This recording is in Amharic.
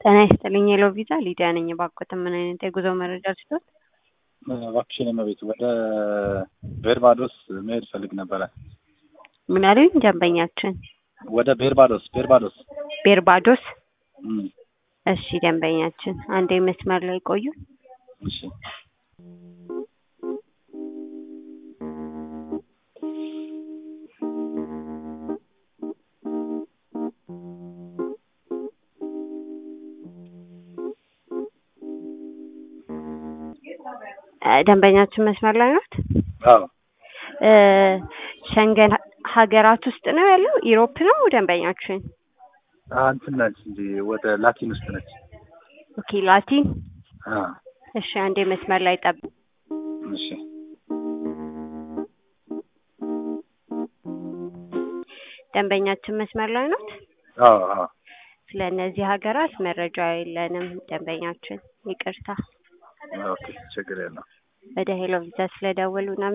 ጤና ይስጥልኝ ሄሎ ቪዛ ሊዲያ ነኝ። እባክዎት ምን አይነት የጉዞ መረጃ ልስጥዎት? እባክሽን እመቤት ወደ ቤርባዶስ መሄድ ፈልግ ነበረ። ምን አሉኝ ደንበኛችን? ወደ ቤርባዶስ ቤርባዶስ ቤርባዶስ። እም፣ እሺ ደንበኛችን አንዴ መስመር ላይ ቆዩ። እሺ እ ደንበኛችን መስመር ላይ ናት? አዎ እ ሸንገን ሀገራት ውስጥ ነው ያለው? ኢሮፕ ነው ደንበኛችን? አ እንትን ነች እንጂ ወደ ላቲን ውስጥ ነች። ኦኬ ላቲን። አ እሺ አንዴ መስመር ላይ ጠብ እሺ ደንበኛችን መስመር ላይ ናት? አዎ አዎ ስለ እነዚህ ሀገራት መረጃ የለንም ደንበኛችን፣ ይቅርታ። ኦኬ ችግር የለውም። ወደ ሄሎ ቪዛ ስለደወሉ